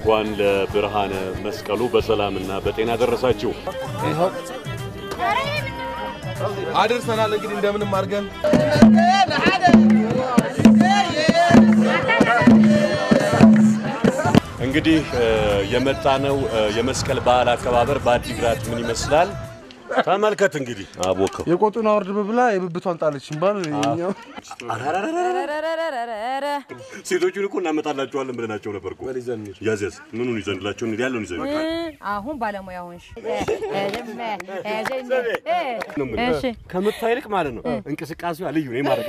እንኳን ለብርሃነ መስቀሉ በሰላምና በጤና ደረሳችሁ። አድርሰናል። እንግዲህ እንደምንም አድርገን እንግዲህ የመጣነው የመስቀል በዓል አከባበር በአዲግራት ምን ይመስላል? ተመልከት እንግዲህ አቦከው የቆጡን አውርድ ብላ የብብቷን ጣለች ይባል እኛው ሴቶቹን እኮ እናመጣላቸዋለን ብለናቸው ነበር እኮ። ያዝ ያዝ፣ ምኑን ይዘንላቸው እንሂድ፣ ያለውን ይዘን አሁን ባለሙያ ሆንሽ። እሺ ከምታ ይልቅ ማለት ነው እንቅስቃሴዋ ልዩ ነው። የማረካ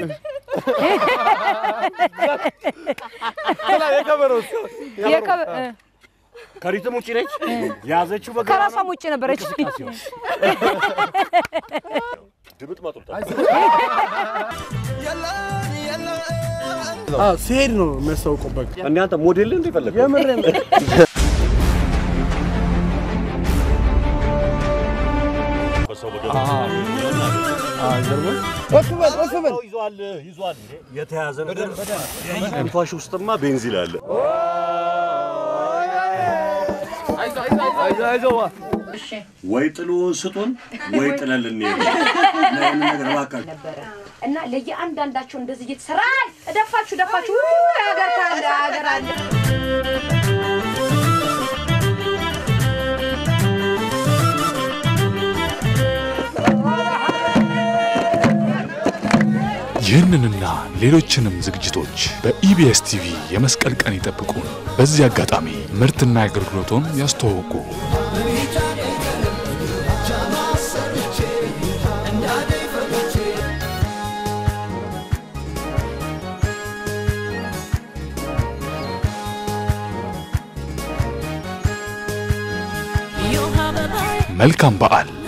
የከበ- እ፣ ከሪትም ውጭ ነች ያዘችው በገ ከራሷም ውጭ ነበረች። ድምጥ ማጡታ ሲሄድ ነው የሚያስታውቀው። በቃ እንደ አንተ ሞዴል እንደ ፈለግ የምሬን ይዟል ይዟል የተያዘ ነገር ትንፋሽ ውስጥማ ቤንዚል አለ። ወይ ጥሎ ስጡን ወይ ጥለን ልንሄድ ነው። እና ይህንን ነገር እባካችሁ ነበረ እና ለየአንዳንዳቸው እንደዚህ እየተሰራ አይ፣ ደፋችሁ ደፋችሁ ሀገር ካለ ሀገር አለ ይህንንና ሌሎችንም ዝግጅቶች በኢቢኤስ ቲቪ የመስቀል ቀን ይጠብቁን። በዚህ አጋጣሚ ምርትና አገልግሎቶን ያስተዋውቁ። መልካም በዓል።